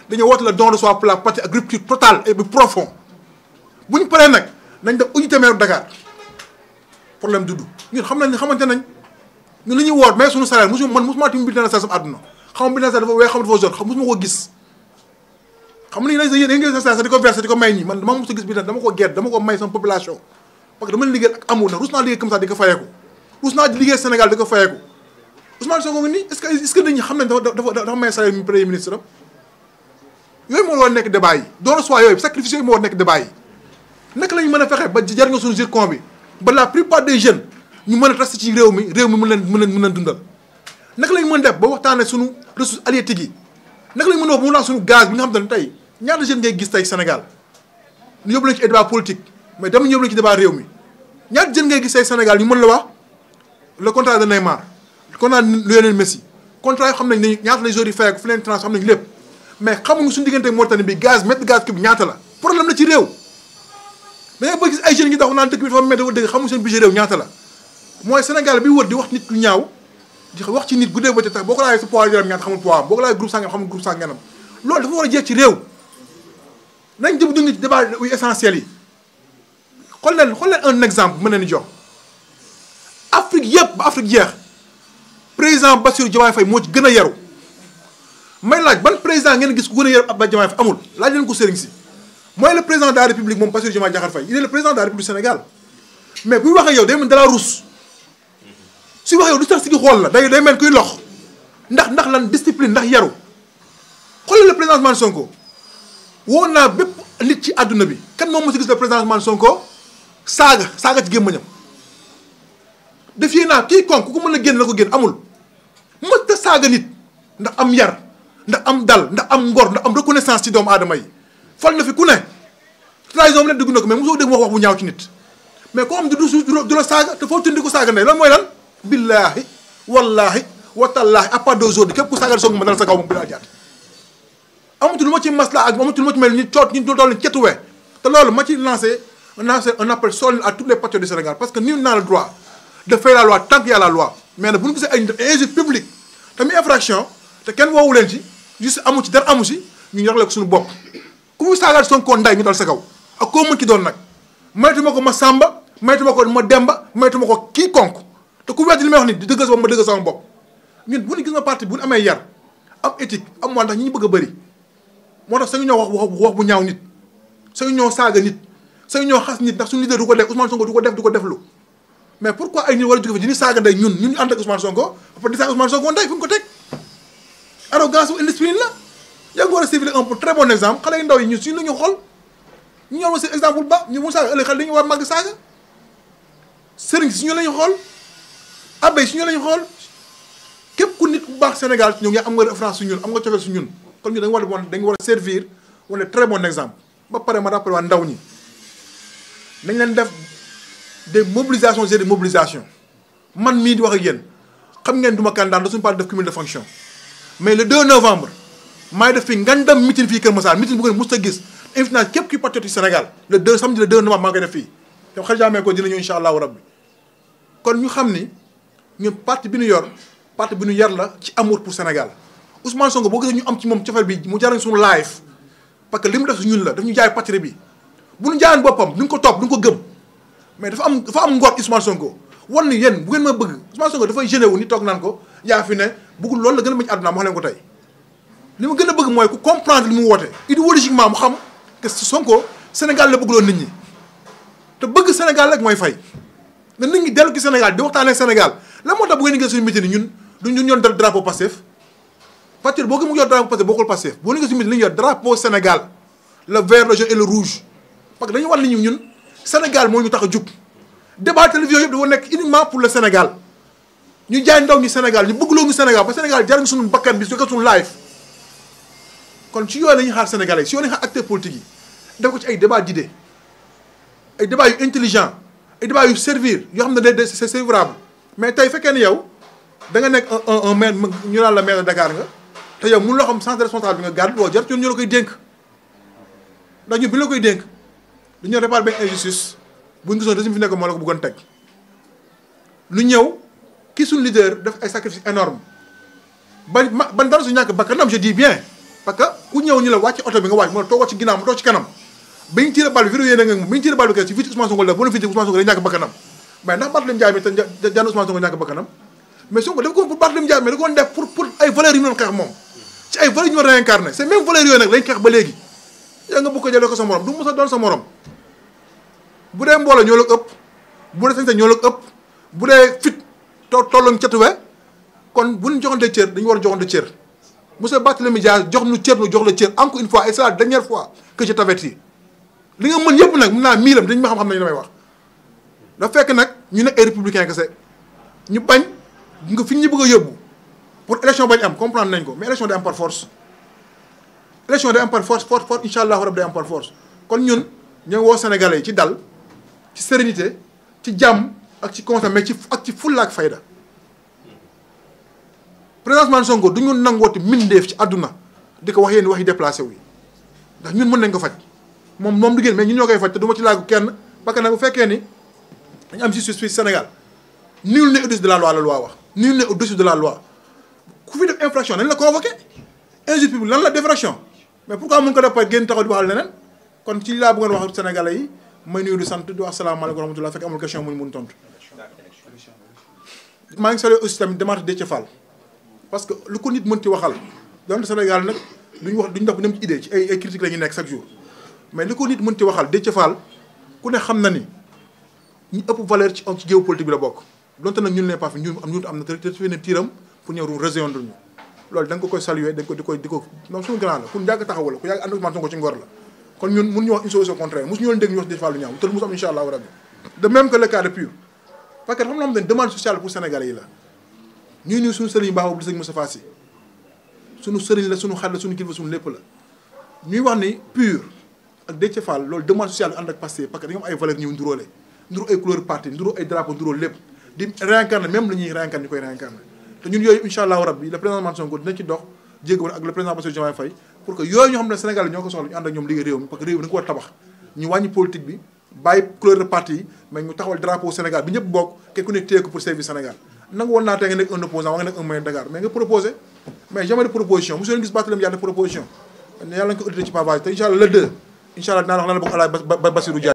dañoo woote le don de soi pour la patrie ak rupture totale et bu profond bu ñu paree nag nañ def unité maire Dakar problème dudd ñun xam nañ xamante nañ ñun li ñuy woor mais suñu salaire mosu man mosuma tamit bulletin de salaire sama àdduna xam bulletin de salaire dafa weex xam dafa jaune xam mosuma ko gis xam nga ni yéen ngeen sa salaire di ko verser di ko may ñi man dama mos a gis bulletin dama ko gerte dama ko may sama population parce que dama liggéey ak amour nag rus naa liggéey comme ça di ko fayeeku rus naa liggéey Sénégal di ko fayeeku Ousmane Sonko ngi nii est-ce que est-ce que nit ñi xam nañ dafa dafa dafa may salaire mi premier ministre am yooyu moo war nekk débat yi doon soit yooyu sacrifice yooyu moo war nekk débat yi naka la ñu mën a fexe ba jar nga suñu zircon bi ba la plupart des jeunes ñu mën a rester ci réew mi réew mi mën leen mën leen mën leen dundal naka lañ mën def ba waxtaanee suñu ressources halieutiques yi naka lañ mën a wax ba mu naan suñu gaz bi nga xam ne tey ñaata jeunes ngay gis tey Sénégal ñu yóbbu leen ci débat politique mais dama ñu yóbbu leen ci débat réew mi ñaata jeunes ngay gis tey Sénégal ñu mën la wax le contrat de Neymar le contrat de Lionel Messi contrat yoo xam nañ ne ñaata lay joueurs yi fay ko fi leen trans xam nañ lépp mais xamuñu suñu diggante Mauritanie bi gaz mètre gaz kii bi ñaata la problème la ci réew da ngay bëgg gis ay jeunes yi daw naan dëkk bi dafa métti dafa dëgg xamuñu seen budget réew ñaata la mooy Sénégal bi wër di wax nit lu ñaaw di wax ci nit guddee ba ca tax boo ko laajee sa poids yaram ñaata xamul poids am boo ko laajee groupe sangam xamul groupe sangam loolu dafa war a jeex ci réew nañ jëm dund ci débat yu essentiel yi xool leen xool leen un exemple mën leen jox Afrique yëpp ba Afrique jeex président Bassirou Diomaye Faye moo ci gën a yaru may laaj ban président ngeen gis ku gën a yaru Abdoulaye Diomaye Faye amul laaj leen ko sëriñ si mooy le président de la république moom Bassirou Diomaye Diakhar Faye il est le président de la république du Sénégal mais buy waxee yow day mel dala ruus suy waxee yow du tax si gi xool la day day mel kuy lox ndax ndax lan discipline ndax yaru xoolal le président Ousmane Sonko woo naa bépp nit ci àdduna bi kan moom mos a gis le président Ousmane Sonko saaga saaga ci gémmañam defee naa kii kon ku ko mën a génn la ko génn amul mës ta saaga nit ndax am yar ndax am dal ndax am ngor ndax am reconnaissance ci doomu aadama yi fal na fi ku ne trahison bi ne dugg na ko mais mosoo dégg wax wax bu ñaaw ci nit mais ko am du du la saaga te foo tundi ko saaga ndey lan mooy lan billaahi wallaahi watallaahi à part d'aujourd'hui képp ku saaga soog ma dal sa kaw moom bi laa jaat amatu lu ma ci masla ak amatu lu ma ci mel ni coot ñu dool ni cetuwee te loolu ma ci lancé lancé un appel solennel à tous les patriotes du Sénégal parce que nul n'a le droit de faire la loi tant qu'il y a la loi mais nag bu ñu gisee ay injure publique tamit infraction te kenn woowu leen ci juste amu ci dara amu si ñu ñor ko suñu bopp ku mu saagaat Sonko nday ñu dal sa kaw ak koo mën ci doon nag maytuma ko ma sàmba maytuma ko ma demba maytuma ko kii konk te ku weddi li may wax ni di dëggal sa bopp ma dëggal sama bopp ñun bu ñu gis nga parti bu ñu amee yar am éthique am moo tax ñi ñu bëgg a bëri moo tax sañu ñoo wax wax bu ñaaw nit sañu ñoo saaga nit sañu ñoo xas nit ndax suñu leader du ko def Ousmane Sonko du ko def du ko deflu mais pourquoi ay nit war a jóge fa di ñu saaga ndey ñun ñun ñu ànd ak Ousmane Sonko après di saaga Ousmane Sonko ndey fu ñu ko teg arrogance ou indiscipline la yaa ngi war a civiler un très bon exemple xale yu ndaw yi ñun suñu la ñu xool ñu ñor ma si exemple ba ñu mu saaga ëllëg xale dañu war màgg saaga sëriñ si ñu la ñu xool abbé si ñu la ñu xool képp ku nit bu baax Sénégal ñoom yaa am nga référence su ñun am nga cofeel su ñun kon ñu dañu war a dañu war a servir wala très bon exemple ba pare ma rappelé waa ndaw ñi nañ leen def des mobilisations et des mobilisations man mii di wax ak yéen xam ngeen duma candidat da suñu parti def cumul de fonction mais le 2 novembre maay def fi ngandam meeting fii Kër Massar meeting bu ko mos a gis invité naa képp kuy patriote ci Sénégal le 2 samedi le 2 novembre maa ngi koy def fii te xel jaamee ko dina ñëw incha allahu rabbi kon ñu xam ni ñun parti bi ñu yor parti bi ñu yar la ci amour pour Sénégal Ousmane Sonko boo gisee ñu am ci moom cofeel bi mu jariñ suñu live parce que li mu def su ñun la daf ñu jaay patrie bi bu ñu jaayoon boppam duñ ko topp duñ ko gëm mais dafa am dafa am ngor Ousmane Sonko wan ni yéen bu ngeen ma bëgg Ousmane Sonko dafay génne wu ni toog naan ko yaa fi ne bëggul loolu la gën a bañ àdduna wax leen ko tey li ma gën a bëgg mooy ku comprendre li mu woote idéologiquement mu xam que Sonko Sénégal la bëgguloon nit ñi te bëgg Sénégal rek mooy fay na nit ñi dellu ci Sénégal di waxtaanee Sénégal la moo tax bu ngeen gis suñu meeting ñun du ñun ñoon drapeau Pastef patriote boo ko mu yor drapeau Pastef bokkul Pastef boo ñu gis suñu meeting li ñu yor drapeau Sénégal le vert le jaune et le rouge parce que dañu wan nit ñi ñun Sénégal moo ñu tax a jug débat télévision yëpp dafa nekk uniquement pour le Sénégal ñu jaay ndaw ñi Sénégal ñu bëggloo ñu Sénégal ba Sénégal jar suñu bakkan bi su ko suñu live kon ci yooyu la ñuy xaar sénégalais si yooyu la ñuy xaar acteurs politiques yi def ko ci ay débat d'idées ay débat yu intelligent ay débat yu servir yoo xam ne day c'est serviable mais tey fekkee ne yow da nga nekk un un maire ñu naan la maire de Dakar nga te yow mun loo xam sens de responsable bi nga gàddu woo jar ñun ñu la koy dénk ndax ñun bi ñu la koy dénk dañu réparer benn injustice bu ñu gisoon régime fi nekk moo la ko bëggoon teg lu ñëw ki suñu leader def ay sacrifices énormes ba ma ban dara su ñàkk bakkanam je dis bien parce que ku ñëw ñu la wàcc oto bi nga wàcc mu ne toogoo ci ginnaaw mu toog ci kanam bi ñu tiré bal bi vidéo yéen a ngi bi ñu tiré bal bi kay ci vite Ousmane Sonko la bu na fi Ousmane Sonko day ñàkk bakkanam mais ndax Barthélémy Dias mi te jaan Ousmane Sonko ñàkk bakkanam mais Sonko daf ko pour Barthélémy Dias mais da ko def pour pour ay valeurs yu ñu doon xeex moom ci ay valeurs yu ñu doon réincarné c'est même valeurs yooyu nag lañ xeex ba léegi yaa nga bëgg ko jëlee ko sa morom du mos a doon sa morom bu dee mbooloo ñoo la ëpp bu dee sañ-sañ ñoo la ëpp bu dee fit to tolloon catuwe kon bu ñu joxante cër dañu war a joxante cër monsieur Barthélémy Dias jox nu cër nu jox la cër encore une fois et c'est la dernière fois que je t'avertis li nga mën yëpp nag mun naa miilam dañ ma xam-xam nañu damay wax dafa fekk nag ñu nekk ay républicain kese ñu bañ nga fi ñu bëgg a yóbbu pour élection bañ am comprendre nañ ko mais élection day am par force élection day am par force force force incha allahu rabi day am par force kon ñun ñoo woo sénégalais yi ci dal ci sérénité ci jàmm ak ci constat mais ci ak ci fulla ak fayda président Ousmane Sonko du ñu nangooti mbindeef ci àdduna di ko wax yéen wax yi déplacé wu ndax ñun mën nañ ko faj moom moom du génn mais ñun ñoo koy faj te du ma ci laagu kenn parce que nag bu fekkee ni dañu am justice fii Sénégal nul n'est au-dessus de la loi la loi wax nul n'est au-dessus de la loi ku fi def infraction nañ la convoqué injustice publique lan la défraction mais pourquoi mun ko def par génn taxaw di waxal leneen kon ci laa bëggoon wax sénégalais yi may nuyu di sant di wax asalaamaaleykum wa rahmatulah fekk amul question mu ñu mun tontu. maa ngi salué aussi tamit démarche Déthié Fall parce que lu ko nit mën ci waxal donte Sénégal nag duñu wax duñu dox bu dem ci idée ci ay ay critiques la ñuy nekk chaque jour mais li ko nit mën ci waxal Déthié Fall ku ne xam na ni ñi ëpp valeur ci ci géopolitique bi la bokk donte nag ñun ne pas fi ñun am ñun am na te te ne tiiram pour ñëw rejoindre ñu loolu da nga ko koy saluer da nga ko di koy di ko moom suñu grand la ku yàgg taxawal la ku yàgg ànd Ousmane Sonko ci ngor la kon ñun mun ñu wax une chose au contraire mosu ñu woon dégg ñu wax Déthié Fall lu ñaaw te mosu am incha allahu rabbi de même que le cas de Pur parce que xam nga xam ne demande sociale pour sénégalais yi la ñuy nuyu suñu sëriñ baax boobu di sëñ Moustapha Sy suñu sëriñ la suñu xarit la suñu kilifa suñu lépp la ñuy wax ni Pur ak Déthié Fall loolu demande sociale ànd ak Pastef parce que dañoo am ay valeurs ñu nduróole nduru ay couleur parti nduru ay drapeau nduroo lépp di réincarné même la ñuy réincarné ñu koy réincarné te ñun yooyu incha allahu rabbi le président Ousmane Sonko dina ci dox jéego ak le président Bassirou Diomaye Faye pour que yooyu ñoo xam ne Sénégal ñoo ko soxla ñu ànd ak ñoom liggéey réew mi parce que réew mi da nga ko war a tabax ñu wàññi politique bi bàyyi couleur de parti yi mais ñu taxawal drapeau Sénégal bi ñëpp bokk kenn ku nekk téye ko pour servir Sénégal nangu woon naa tey nga nekk un opposant wa nga nekk un moyen de Dakar mais nga proposé mais jamais de proposition mosu leen gis Barthélémy Dias de proposition yàlla nga ko audité ci pavage te incha allah le deux incha allah dinaa wax lan la bokk alaay Bassirou Dia